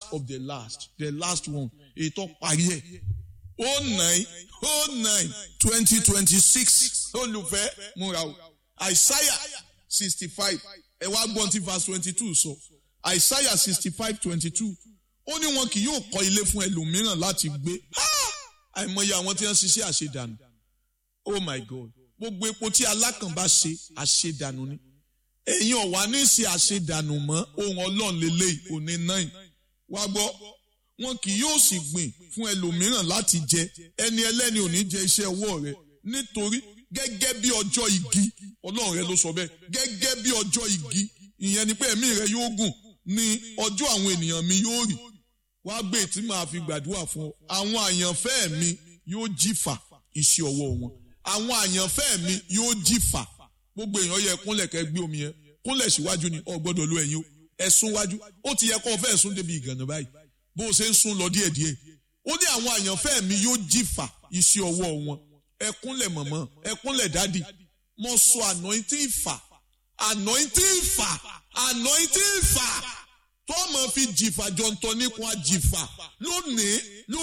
of the last the last one ètò parí ẹ̀ oh nine oh nine twenty twenty six olùfẹ́ múra o Isaiah sixty five ẹ wá gbọ́n tí verse twenty two sọ Isaiah sixty five twenty two ó ní wọn kì yóò kọ́ ilé fún ẹlòmíràn láti gbé àìmọye àwọn tí wọ́n ṣiṣẹ́ àṣedànù oh my god gbogbo epo tí alákàn bá ṣe àṣedànù ni ẹ̀yin ọ̀wá ní ṣe àṣedànù mọ́ ohun ọlọ́run lélẹ́yìí òní náà wá gbọ́ wọn kì yóò sì gbìn fún ẹlòmíràn láti jẹ ẹni ẹlẹ́ni ò ní jẹ iṣẹ́ ọwọ́ rẹ nítorí gẹ́gẹ́ bí ọjọ́ igi ọlọ́run rẹ ló sọ bẹ́ẹ̀ gẹ́gẹ́ bí ọjọ́ igi ìyẹn ni pé ẹ̀mí rẹ yóò gùn ní ọjọ́ àwọn ènìyàn mi yóò rí wá gbé tí màá fi gbàdúrà fún ọ àwọn àyànfẹ́ mi yóò jìfà iṣẹ́ ọwọ́ wọn àwọn àyànfẹ́ mi yóò jìfà gbogbo èèyàn yẹ kúnlẹ̀ kẹ́ gbé omi yẹn kúnlẹ̀ síwájú ni ọ gbọ́dọ̀ lo ẹ̀yìn o ẹ̀sùn wájú ó ti yẹ kó o fẹ́ sún débi ìgànnà báyìí bó o ṣe ń sún lọ díẹ̀díẹ̀ ó ní àwọn àyànfẹ́ mi yóò jìfà iṣẹ́ ọwọ́ wọn ẹkúnlẹ̀ mọ̀mọ́ ẹkúnlẹ̀ dádì mo sọ anointing fà anointing fà anointing fà tó máa fi jìfà jọ̀ǹtọ̀ nípa jìfà lónìí